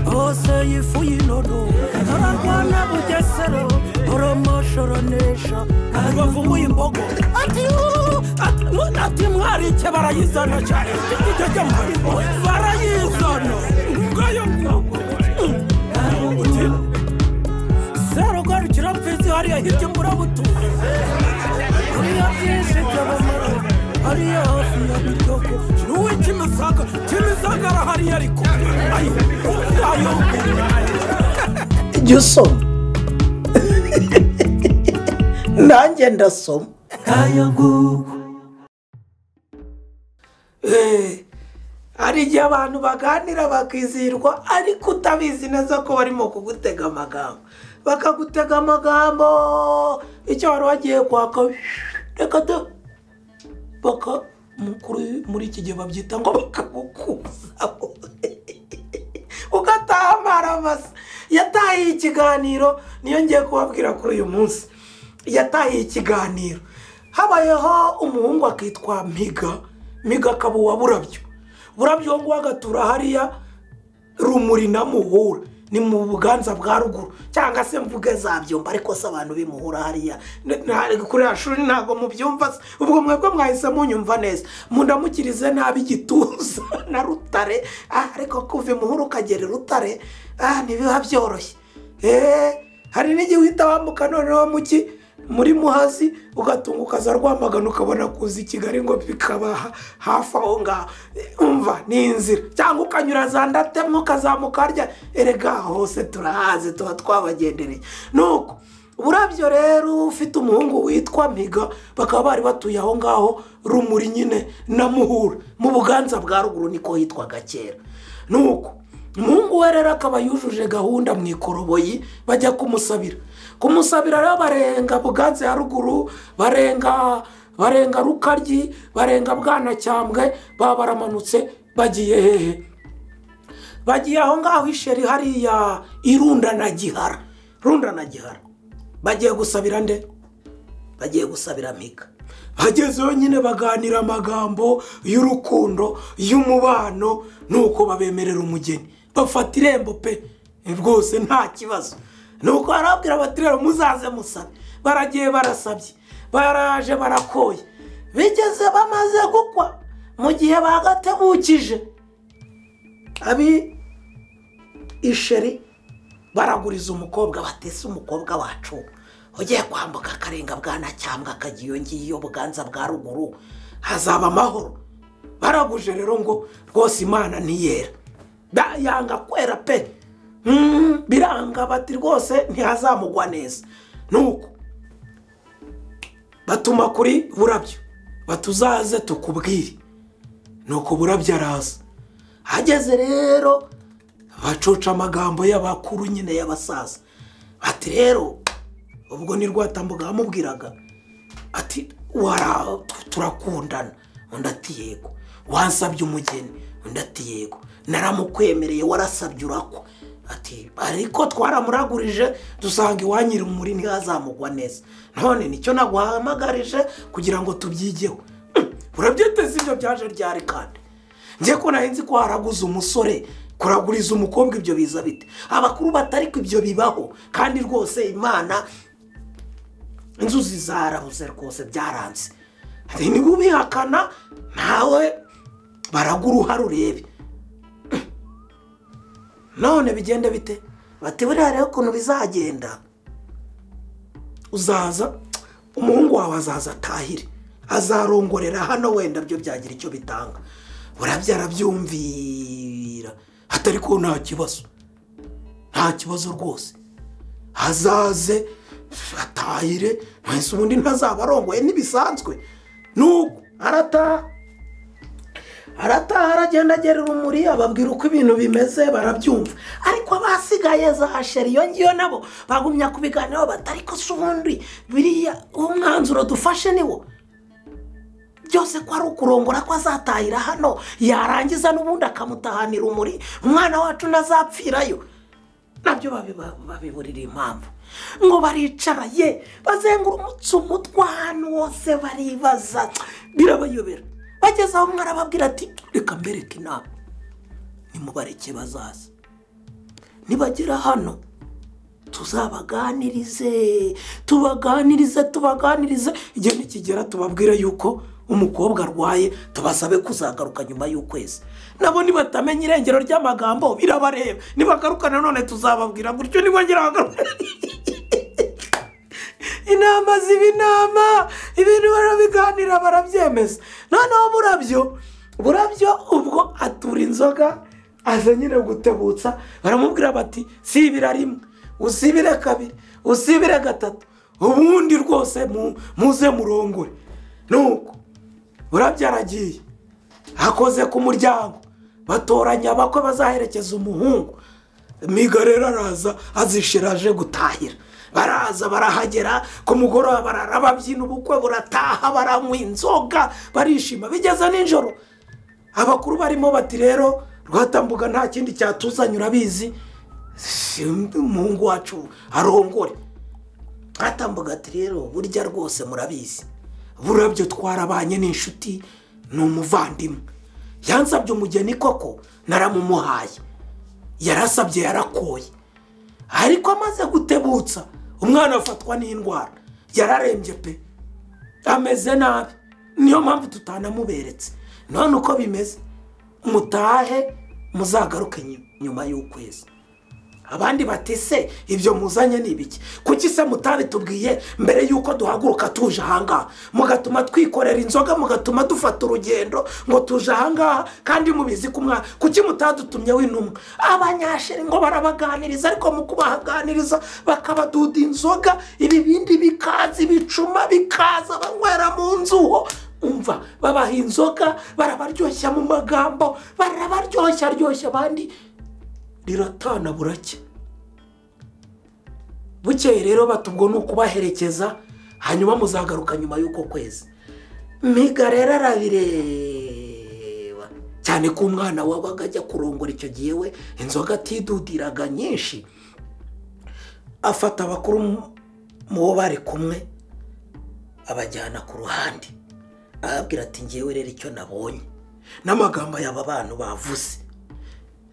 iteye ifu y'inono ararwana bugesero oromoshoronesha ntibavumuye imbogo ati "Uh, ati, uh, ati mwarike barayizana cyane icyo cyo muri bo barayizana ngayo mwogo uti serugarukira mfizi hariya hirya murabutuye hariya byinshi by'abamara hariya hafi ya biryogo n'uwe kimisagara kimisagara hariya ariko ayo ayo jya usoma nanjye ndasoma kayo nguko Eh, hari igihe abantu baganira bakizihirwa ariko utabizi neza ko barimo kugutega amagambo bakagutega amagambo icyo wari wagiye kwaka reka da baka mukuru muri iki gihe babyita ngo bakagukuzaho ugataha amaramasa yatahiye ikiganiro niyo ngiye kubabwira kuri uyu munsi yatahiye ikiganiro habayeho umuhungu akitwa miga miga akaba uwa burabyo burabyo ngubu agatura hariya rumuri na muhura ni mu buganza bwa ruguru cyangwa se mvuge za byumba ariko se abantu bimuhura hariya N- na- kuri ya shuri ntabwo mubyumva se ubwo mwebwe mwahise munyumva neza mundamukirize nabi igituza na rutare Ah, ariko kuva imuhura ukagera i rutare ah, ntibiba byoroshye eee hari n'igihe uhita wambuka noneho muki muri muhazi ugatunga ukaza rwamagana ukabona kuza i kigali ngo bikaba ha- hafi aho ngaho Eh, umva ni inzira cyangwa ukanyura za ndatemwa ukazamuka harya erega hose turahazi tuba twabagendereye nuko burabyo rero ufite umuhungu witwa miga bakaba bari batuye aho ngaho rumuri nyine na muhura mu buganza bwa ruguru niko hitwaga kera nuko umuhungu we rero akaba yujuje gahunda mu ikoroboyi bajya kumusabira kumusabira rero barenga buganza ya ruguru barenga barenga rukaryi barenga bwanacyambwe baba baramanutse bagiye hehe bagiye aho ngaho isheri hariya irunda na gihara runda na gihara bagiye gusabira nde bagiye gusabira miga bagezeyo nyine baganira amagambo y'urukundo y'umubano nuko babemerera umugeni bafata irembo pe Eh, rwose nta kibazo nuko barabwira bati rero muzaze musabe baragiye barasabye baraje barakoye bigeze bamaze gukwa mu gihe bagategukije abi isheri baraguriza umukobwa batese umukobwa wacu ugiye kwambuka akarenga bwanacyambwa akajya iyo ngiyo buganza bwa ruguru hazaba amahoro baraguje rero ngo rwose imana ntiyera Ba- yanga kwera pe Mm, biranga bati rwose ntihazamugwa neza nuko batuma kuri burabyo batuzaze tukubwire nuko burabyo araza hageze rero bacoca amagambo y'abakuru nyine y'abasaza bati rero ubwo ni rwatambuga yamubwiraga ati wara tu- turakundana undi ati yego wansabye umugeni undi ati yego naramukwemereye warasabye urakwa ati ariko twaramuragurije dusanga iwanyu iri muri ntihazamugwa neza none nicyo naguhamagarije kugira ngo tubyigeho Hmm, urabyiteze ibyo byaje ryari kandi njye ko nari nzi ko haraguze umusore kuraguriza umukobwa ibyo biza bite abakuru batari ko ibyo bibaho kandi rwose imana inzuzi zarabuze rwose byaranze Ati, niba ubihakana nawe baraga uruhare urebe none bigenda bite bati buriya rero ukuntu bizagenda uzaza umuhungu wawe azaza atahire azarongorera hano wenda byo byagira icyo bitanga burabyo arabyumvira atari ko nta kibazo nta kibazo rwose azaze atahire mwese ubundi ntazaba arongoye ntibisanzwe nuko arataha arataha aragenda agera urumuri ababwira uko ibintu bimeze barabyumva ariko abasigaye za sheri iyo ngiyo nabo bagumya kubiganiraho bati ariko si ubundi biriya umwanzuro dufashe niwo byose ko ari ukurongora ko azatahira hano yarangiza n'ubundi akamutahanira umuri umwana wacu ntazapfirayo nabyo babiba- babiburira impamvu ngo baricaraye bazengurumutse umutwe ahantu hose baribaza birabayobera bageze aho umwe arababwira ati reka mbereke inama nimubareke bazaza nibagera hano tuzabaganirize tubaganirize tubaganirize igihe nikigera tubabwire yuko umukobwa arwaye tubasabe kuzagaruka nyuma y'ukwezi nabo nibatamenya irengero ry'amagambo birabareba nibagaruka nanone tuzababwira gutyo nibongera bagaruka inama ziba inama ibintu barabiganira barabyemeza noneho burabyo burabyo ubwo atura inzoga aza nyine gutebutsa baramubwira bati sibira rimwe usibire kabiri usibire gatatu ubundi rwose mu- muze murongore nuko burabyo aragiye akoze ku muryango batoranya abakwe bazaherekeza umuhungu miga rero araza azishira aje gutahira baraza barahagera ku mugoroba barara babyina ubukwe burataha baranywa inzoga barishima bigeze nijoro abakuru barimo bati rero rwatambuga nta kindi cyatuzanye urabizi si umuhungu wacu arongore rwatambuga ati rero burya rwose murabizi burabyo twarabanye n'inshuti ni umuvandimwe yansabye umugeni koko naramumuhaye yarasabye yarakoye ariko amaze gutebutsa umwana afatwa n'indwara yararembye pe ameze nabi niyo mpamvu tutanamuberetse none uko bimeze mutahe muzagaruke nyu- nyuma y'ukwezi abandi bati se ibyo muzanye ni ibiki kuki se mutabitubwiye mbere y'uko duhaguruka tuje ahangaha mugatuma twikorera inzoga mugatuma dufata urugendo ngo tuje ahangaha kandi mubizi ko umwana kuki mutadutumyeho intumwa abanyashiri ngo barabaganiriza ariko mu kubahaganiriza bakabaduda inzoga ibibindi bikaza ibicuma bikaza banywera mu nzuho umva babaha inzoga barabaryoshya mu magambo barabaryoshya aryoshya abandi riratana burake bukeye rero batubwo ni ukubaherekeza hanyuma muzagaruka nyuma y'uko kwezi miga rero arabireba cyane ko umwana wabaga ajya kurongora icyo gihe we inzoga atidudiraga nyinshi afata abakuru mu- mu bo bari kumwe abajyana ku ruhande arababwira ati ngewe rero icyo nabonye n'amagambo y'aba bantu bavuze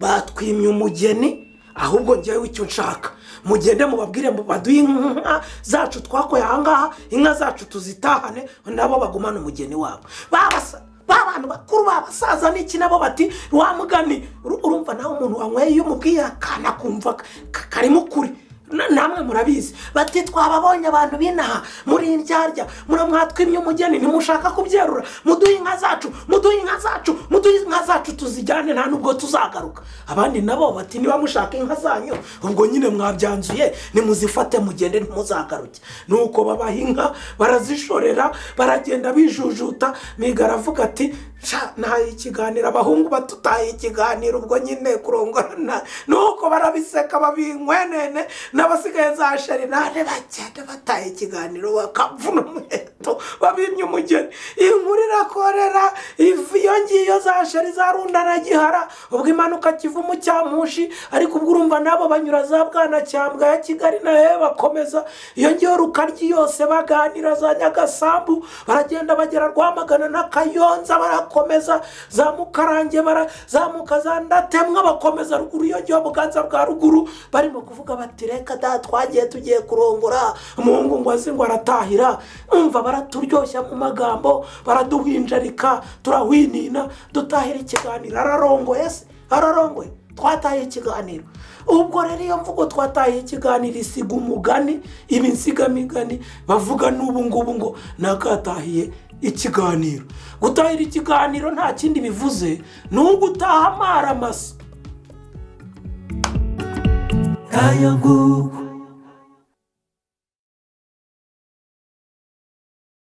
batwimye umugeni ahubwo ngewe icyo nshaka mugende mubabwire mu baduhe inka zacu twakoye ahangaha inka zacu tuzitahane nabo bagumane umugeni wabo babasa babantu bakuru babasaza n'iki nabo bati wa mugani uru- urumva nawe umuntu wanyweye iyo umubwiye akana kumva ka- ka- karimo ukuri Na- namwe murabizi bati twababonye abantu b'inaha muri indyarya muramwatwimye umugeni ntimushaka kubyerura muduhe inka zacu muduhe inka zacu muduhe inka zacu tuzijyane nta nubwo tuzagaruka abandi nabo bati niba mushaka inka zanyu ubwo nyine mwabyanzuye nimuzifate mugende ntimuzagaruke nuko babaha inka barazishorera baragenda bijujuta miga aravuga ati sha ntaye ikiganiro abahungu batutaye ikiganiro ubwo nyine kurongora na nuko barabiseka babinkwenene n'abasigaye za sharinane bagenda bataye ikiganiro bakavuna umuheto babimye umugeni inkuru irakorera iva iyo ngiyo za shari zarundana gihara ubwo imanuka kiva umucyamushi ariko ubwo urumva nabo banyura za bwanacyambwa ya kigali nayo bakomeza iyo ngiyo rukaryi yose baganira za nyagasambu baragenda bagera rwamagana na kayonza barakomeza za mukarange barazamuka za ndatemwa bakomeza ruguru iyo ngiyo buganza bwa ruguru barimo kuvuga bati reka da twagiye tugiye kurongora umuhungu ngo azi ngo aratahira umva baraturyoshya mu magambo baraduhinjarika turahwinina dutahira ikiganiro ararongoye se ararongoye twataye ikiganiro ubwo rero iyo mvugo twataye ikiganiro isiga umugani iba insigamigani bavuga n'ubu ngubu ngo nakatahiye ikiganiro gutahira ikiganiro nta kindi bivuze ni ugutaha amaramasa nk'ayo nguko